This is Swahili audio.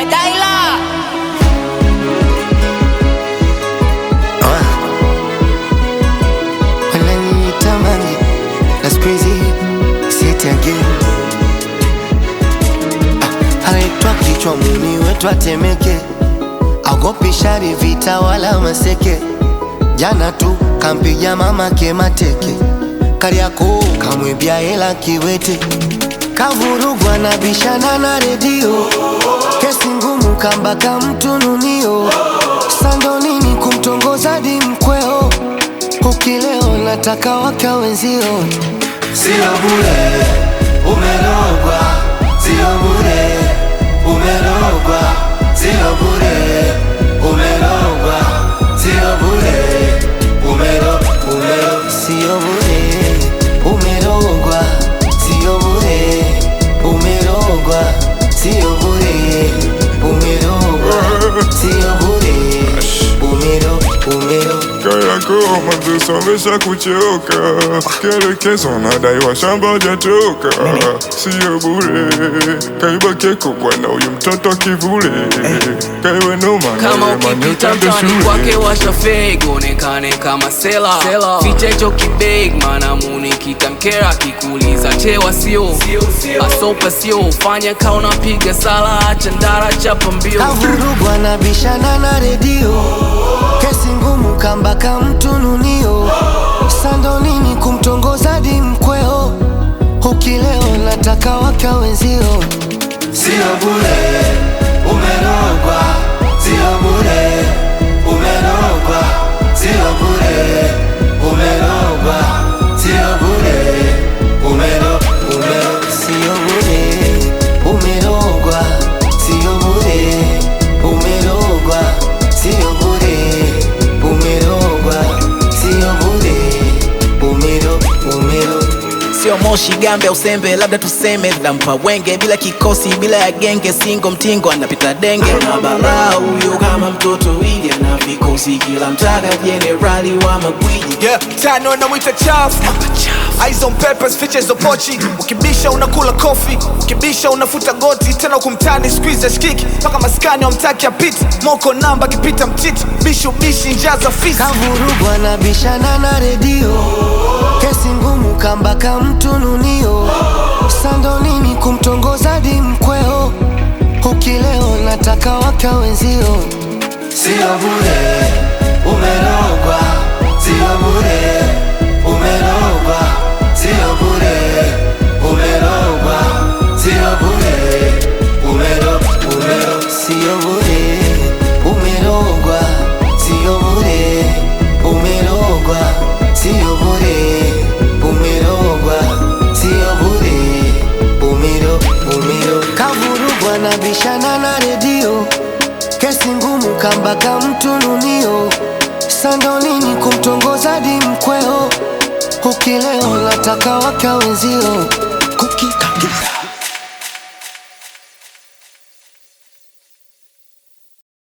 boy Daila. Wananiita Mange, that's crazy, say it again. Ah, Anaitwa kichwa muni wetu atemeke, agopi shari vita wala maseke. Jana tu kampiga mama ke mateke, Kariakoo kamwibia hela kiwete, kavurugwa na bishana na redio, kesi ngumu kambaka mtununio, sandonini kumtongoza di mkweo Ukileo nataka waka wenzio, Sio bure, umerogwa. Sio bure, umerogwa. Sio bure, umerogwa. Sio bure, umero, umero. sio bure, umerogwa, sio bure, umerogwa, sio bure, umerogwa, sio bure, umero, umero Kariakoo mazisomesha kuchoka, kielekezo nadaiwa shamba jatoka, sio bure. Kaiba keko bwana, huyu mtoto kivule, kaiwe noma Kama na ukipita utende mtani kwake shule. washa fake onekane kama sela ficha hicho kibeg maana muni kitamkera akikuuliza chewa sio asopa sio fanya ka unapiga sala acha ndara chapa mbio kavurugwa na bishana na redio, kesi ngumu kambaka mtununio, sandonini kumtongoza di mkweo, ukileo nataka waka wenzio Sio bure, umerogwa. Sio bure, umerogwa. Sio bure, umerogwa. Sio bure, umero, umero. Sio bure, umerogwa, sio bure, umerogwa, sio bure, umerogwa, sio bure, umero, umero. sio moshi gambe au sembe, labda tuseme lampa wenge, bila kikosi, bila ya genge, singo mtingo anapita denge na balaa huyo, kama mtoto ili ana vikosi, kila mtaka jenerali wa magwiji Yeah, tano namwita chafu Eyes on peppers, features za pochi Ukibisha unakula kofi Ukibisha unafuta goti Tena kumtani squeeze ya shikiki Paka maskani wamtaki apiti Moko namba kipita mtiti Bishu bishi njaza fisi Kavurugwa na bishana na redio, kesi ngumu kambaka mtununio, sandonini kumtongoza di mkweo, ukileo nataka waka wenzio Sio bure, umerogwa. Sio bure, umerogwa. Sio bure, umerogwa. Sio bure, umero, umero. Sio bure, umerogwa, sio bure, umerogwa, sio bure, umerogwa, sio bure, umero, umero. Kavurugwa na bishana na redio, kesi ngumu kambaka mtununio, sandonini kumtongoza di mkweo, ukileo nataka waka wenzio kukikagiza